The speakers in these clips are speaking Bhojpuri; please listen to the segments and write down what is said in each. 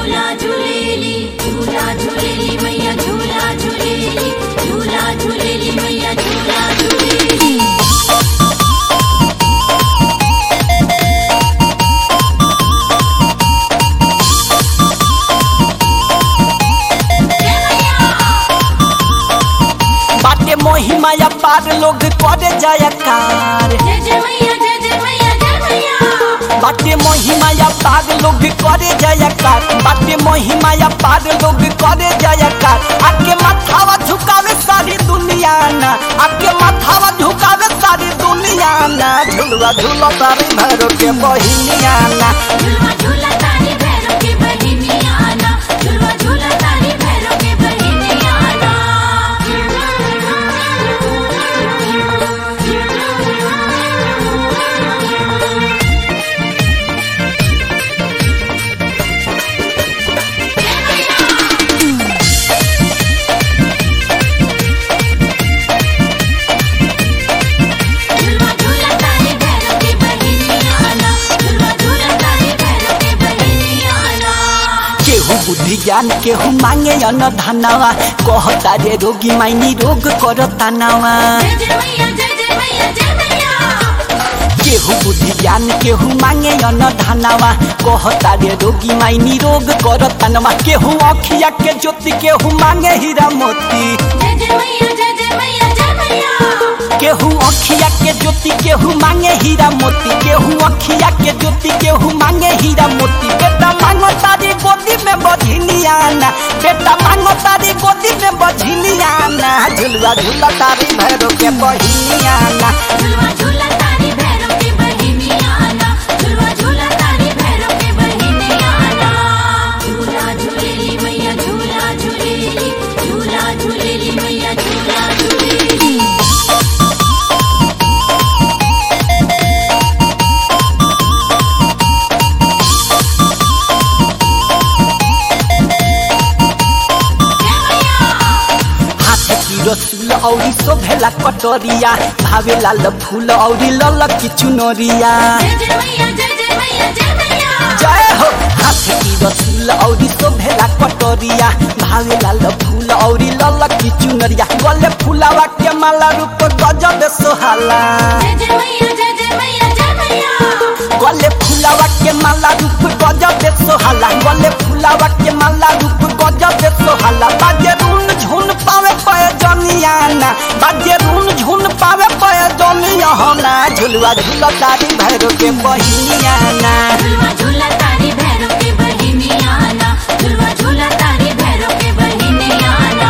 झूला झूलेली झूला झूलेली मैया झूला झूलेली झूला झूलेली मैया झूला झूलेली बाटे महिमा या पार लोग करे जयकार जय जय मैया जय जय मैया जय मैया बाटे महिमा या पार लोग करे जयकार बाटे महिमा या पार लोग करे जयकार आके माथावा झुकावे सारी दुनिया ना आके माथावा झुकावे सारी दुनिया ना झुलवा झूला तारी भैरो के बहिनिया ना झूला झूला तारी भैरव के बहिनिया आना झूला झूला तारी भैरव के बहिनिया आना झूला झूला तारी भैरव के बहिनिया आना झूला झूला तारी भैरव के बहिनिया आना केहू बुद्धि ज्ञान केहू मांगे अन धनवा कहता रे रोगी माइनी रोग करता नवा जय जय मैया जय जय मैया जय मैया केहू बुद्धि ज्ञान केहू मांगे अन धनवा कहता रे रोगी माइनी रोग करता नवा केहू अखिया के ज्योति केहू मांगे हीरा मोती जय जय मैया जय जय मैया जय मैया केहू अखिया के ज्योति केहू मांगे हीरा मोती केहू अखिया के ज्योति केहू मांगे हीरा मोती बेटा मांगो तारी गोदी में बझिनिया ना बेटा मांगो तारी गोदी में बझिनिया ना झुलवा झूला तारी भैरो के बहिनिया ना झूला झूला तारी भैरव के बहिनिया आना झूला झूला तारी भैरव के बहिनिया आना झूला झूलेली मैया झूला झूलेली झूला झूलेली मैया झूला झूलेली हाथ की रसूल औरी शोभेला कटोरिया भावे लाल फूल औरी लल की चुनरिया जय जय मैया जय जय मैया जय मैया जय हो हाथ की रसूल औरी शोभेला कटोरिया भावे लाल फूल औरी लल की चुनरिया गले फूलावा के माला रूप गजब सोहाला जय जय मैया जय जय मैया जय मैया गले फूलावा के माला रूप गजब सोहाला गले फूलावा के माला रूप गजब सोहाला बाजे रून झुन पावे पय जनिया ना बाजे रून झुन पावे पय जनिया ना झुलवा झुला तारी भैरो के बहिनिया ना झूला झूला तारी भैरव के बहिनिया आना झूला झूला तारी भैरव के बहिनिया आना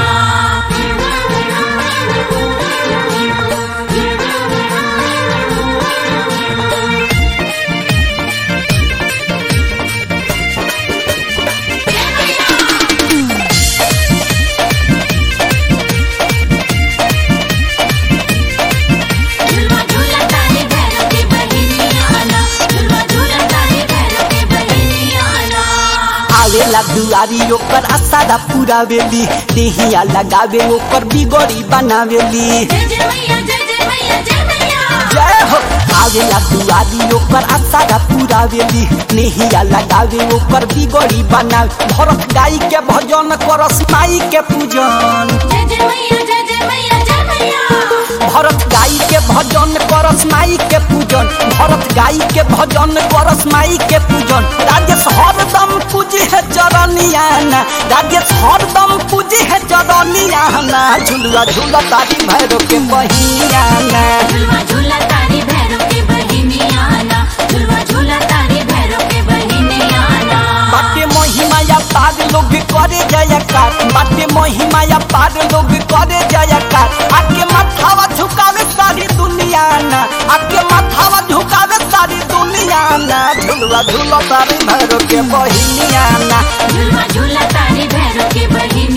झूला झूला तारी भैरव के बहिनिया आना झूला झूला तारी भैरव के बहिनिया आना आवेला दुआरी ओकर आसारा पूरा वेली देहिया लगावे ओकर बिगड़ी बनावेली जय जय मैया जय जय मैया जय मैया जय हो आवेला दुआरी ओकर आसारा पूरा वेली नेहिया लगावे ओकर बिगड़ी बनावे भरत गाई के भजन करस माई के पूजन जय जय मैया जय जय मैया जय मैया भरत गाई के भजन करस माई के पूजन भरत गाई के भजन करस माई के पूजन राजेश हरदम पूजी है चरनिया ना राजेश हरदम पूजी है चरनिया ना झुलुआ झूला तारी भैरो के बहिया ना झूला झूला तारी भैरव के बहिनिया आना झूला झूला तारी भैरव के बहिनिया आना बाटे महिमा या पार लोग करे जयकार बाटे महिमा या पार लोग करे जयकार आके माथावा झुकावे सारी दुनिया ना आके माथावा झुकावे सारी दुनिया ना झुलवा झूला तारी भैरो के बहिनिया ना झूला झूला तारी भैरव के बहिनिया